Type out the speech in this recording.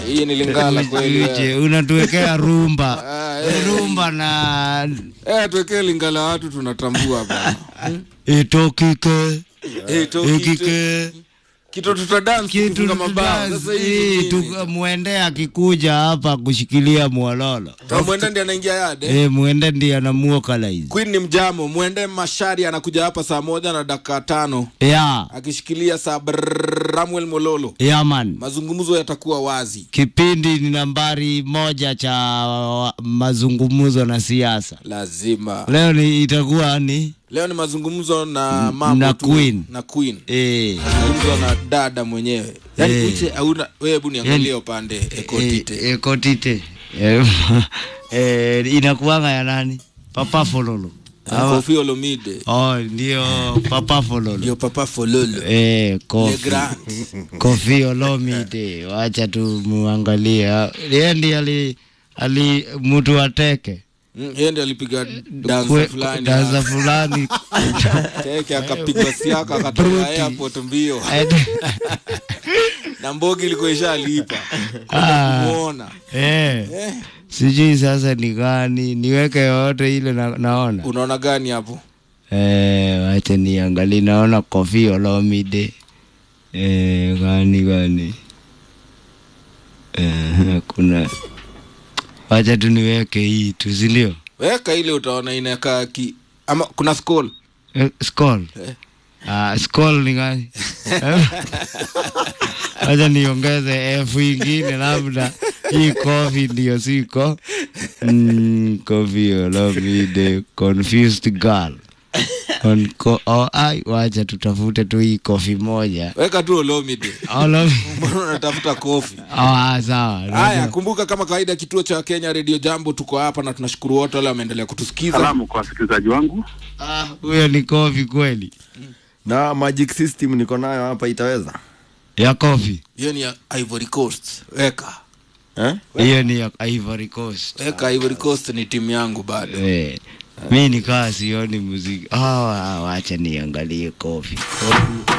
hii ni lingala kweli Uje, eh. unatuwekea rumba Ah, eh. rumba na Eh, tuwekee lingala watu tunatambua bana itokike Eh, toki- ikike kitu tutadance kitu tukifunga mabao sasa hii hivi tu- mwende akikuja hapa kushikilia mwalolo mwende ndi anaingia yade eh, mwende ndiye anamuokalaizi Queen ni mjamo mwende mashari anakuja hapa saa moja na dakika tano ya akishikilia saa brrrr, Ramuel Mololo ya man mazungumzo yatakuwa wazi kipindi ni nambari moja cha wa- mazungumzo na siasa lazima leo ni itakuwa ni leo ni mazungumzo na mambo na tu, Queen. na Queen eh, mazungumzo na dada mwenyewe yani Eh. uche hauna wewe hebu niangalie Yani- upande ekotite eh, ekotite eh, eh, inakuanga ya nani papa fololo Ama- Kofi Olomide oh, ndio papa fololo ndio papa fololo eh, Le kofi Grand kofi olomide wacha tu muangalie Ah, yeye ndiye ali ali mtu ateke Mm, yeye ndiye alipiga dansa Kwe- fulani dansa fulani teke akapigwa siaka akatoka airport mbio na mbogi ilikuwa ishalipa Ah. kumuona eh, eh, sijui sasa ni gani niweke yoyote ile na, naona unaona gani hapo eh, wacha niangalie naona kofi olomide eh, gani gani eh, kuna wacha tu niweke hii tu sindio weka ile utaona inakaa ki ama kuna skull eh, skull Eh. Ah, skull ni gani wacha niongeze f ingine labda hii kofi ndio siko mm, kofi olomide confused girl On ko, oh, ai, wacha tutafute tu hii kofi moja weka tu olomide Olomi- mbona unatafuta kofi oh, ah, sawa haya kumbuka kama kawaida kituo cha kenya radio jambo tuko hapa na tunashukuru wote wale wameendelea kutusikiza Salamu kwa wasikilizaji wangu. Ah, huyo ni kofi kweli na magic system niko nayo hapa itaweza ya kofi hiyo ni ya ivory coast weka eh? hiyo ni ya Ivory Coast weka ivory coast ni timu yangu bado Eh, mi nikaa sioni muziki. Ah, wacha niangalie kofi.